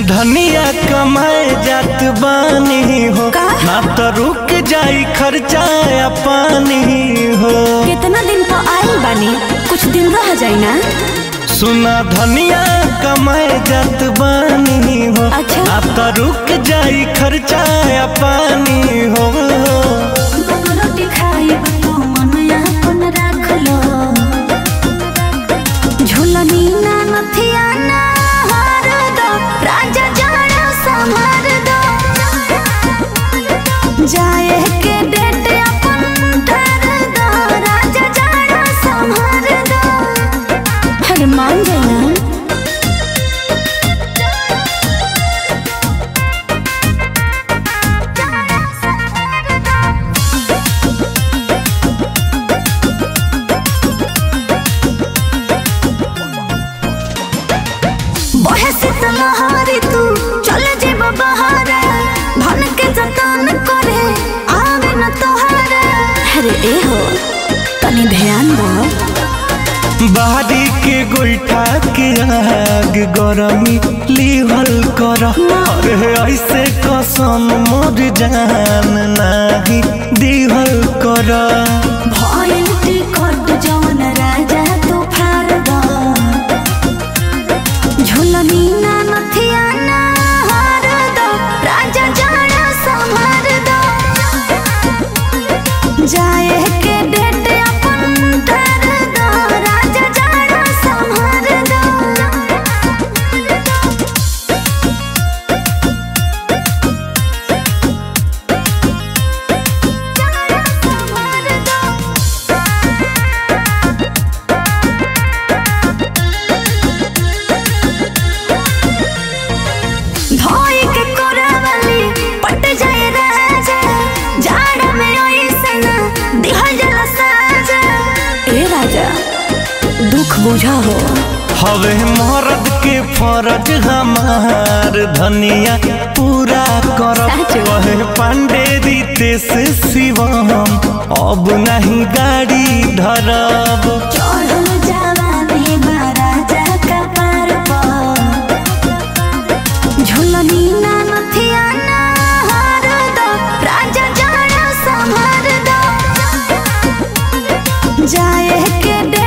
धनिया कमाए जात बानी हो का? ना तो रुक जाई खर्चा या पानी हो कितना दिन तो आइल बानी कुछ दिन रह जाई ना सुना धनिया कमाए जात बानी हो अच्छा। ना तो रुक जाई खर्चा या पानी हो रोटी खाइब तो मन अपन राख लो झुलनी ना नथिया ना हार दो राजा जाड़ा संभार दो जाए के डेट अपन ठहर दो राजा जाड़ा संभार दो हर मान जाना बहे शीतल हारी तू चले जेब बहारे धन के जतन करे आवे न तोहारे अरे ए हो तनी ध्यान दो बाहरी के गोईठा के आग गरमी लिहल कर अरे ऐसे कसम मोर जान नाही दिहल कर भइल टिकट जवन राजा तू फार दो झुलनी ना नथिया ना हार दो राजा जाड़ा संभार दो जाए के डेट अपन ठहर दो राजा जाड़ा संभार दो धोई के कोरावली पट जाए राजा जाड़ा में ओइसन दिहल जला साजा ए राजा दुख बुझा हो हवे मर्द के फरज हमार धनिया पूरा कर साचो। वहे पांडे रितेश शिवम अब नहीं गाड़ी धरब चढ़ल जवानी बा राजा का पार पर झुलनी ना नथिया ना हार दो राजा जाड़ा संभार दो जाए के डे